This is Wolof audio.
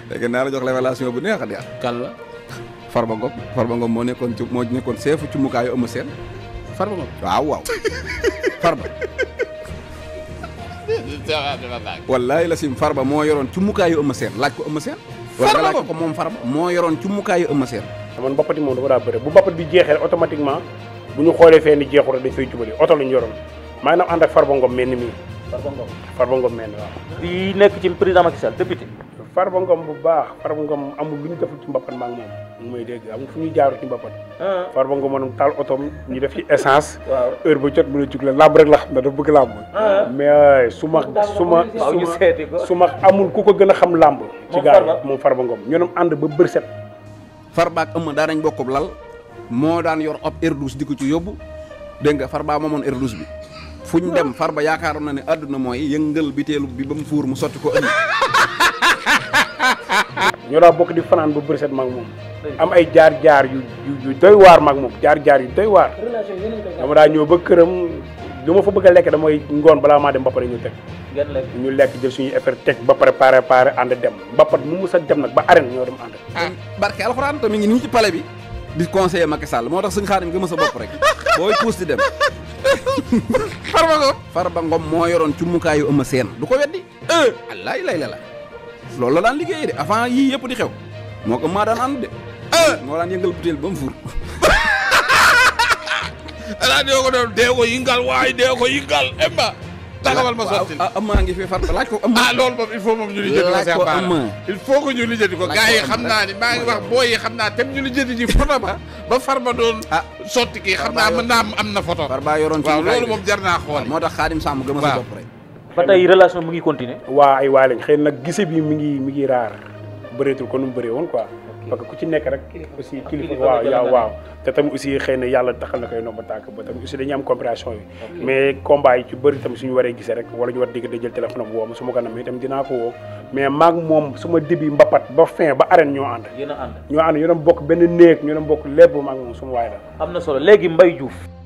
léegi naa la jox révélation bu neex a neex kan la Farba Ngom Farba Ngom moo nekkoon ci moo nekkoon seefu ci mukaayu Eumeu Sène Farba Ngom waaw waaw Farba wallaay la sim Farba moo yoroon ci mukaayu Eumeu Sène laaj ko Eumeu Sène wala nga laaj ko ko moom Farba moo yoroon ci mukaayu Eumeu Sène man mbappat yi moom dafa daa bëre bu mbappat bi jeexee automatiquement bu ñu xoolee fee ni jeexul rek dañ fay jubali oto lañu yoroon maa ngi ànd ak Farba Ngom mel ni mii Farba Ngom Farba Ngom mel ni waaw bi nekk ci président Macky Sall député Farba Ngom bu baax Farba Ngom amul lu ñu deful ci mbappat maa ngi moom mu may dégg amul fu ñuy jaaru ci mbappat Farba Ngom moom taal otoom ñu def ci essence waaw heure ba jot mën a jug la làmb rek la xam ne dafa bëgg làmb mais su ma su ma waaw ñu seeti ko su ma amul ku ko gën a xam làmb ci Moom gaa Farba? yi moom Farba Ngom ñoo doon ànd ba bër set Farba ak Eumeu daan nañ bokkub lal moo daan yor ab Airbus di ko ci yóbbu dégg nga Farba moomoon Airbus bi fu ñu dem Farba yaakaaroon na ne àdduna mooy yëngal biteelu bi ba mu fuur mu sotti ko ëndi ñoo daa bokk di fanaan ba bër set maag moom am ay jaar jaar yu yu yu doy waar maag moom jaar jaar yu doy waar dama daa ñëw ba këram lu ma fa bëgg a lekk damay ngoon balaa maa dem ba pare ñu teg ngeen lekk ñu lekk jël suñuy affaire teg ba pare pare pare ànd dem mbappat mu mus a dem nag ba arène ñoo dem ànd ah barke alxuraan te mi ngi nii ci palais bi di conseiller Macky Sall moo tax suñu xaadim gëm sa bopp rek booy puus di dem Farba Ngom Farba Ngom moo yoroon ci mukaayu Eumeu Sène du ko weddi allaay lay la la loolu la daan liggéeyee de avant yii yëpp di xew moo ko maa daan ànd de moo daan yëngal butéel ba mu fuur ala dee ko doon dee ko yingal waay dee ko yingal emba taxawal ma sottil ah Eumeu ngi fi Farba laaj ko Eumeu ah loolu moom il faut moom ñu lijjanti ko Laaj Cheikh ko Bara Eumeu. il faut que ñu lijjanti ko Laaj gars ko yi Eumeu xam rek. naa ni maa ngi wax booy yi xam naa tem ñu lijjanti ji photo ba ba Farba doon ah sotti kii xam Farba naa yor- mën naa am am na photo Farba yoroon ci waaw mukaay loolu bi. moom jar naa xool moo tax xaadim Samb gëm sa Waaw. bopp rek ba tey relation mu ngi continuer waa ay waay lañ xëy na nag gise bi mi ngi mi ngi raar bëreetul ko nu mu bëree woon quoi parce que ku ci nekk rek aussi kilifa kilifa waaw nga yaa jël waaw te tamit aussi xëy na yàlla taxal na koy nomba tànk ba tamit aussi dañuy am compréhension yi mais combat yi ci bëri tamit suñu waree gisee rek wala ñu war dégg da jël téléphone am woo ma su ma ko namee itam dinaa ko woo mais maag moom suma début mbapat ba fin ba arène ñoo ànd yéen a ànd ñoo ànd ñoo doon bokk benn néeg ñoo doon bokk lépp maag moom suma waay la am na solo léegi Mbaye Diouf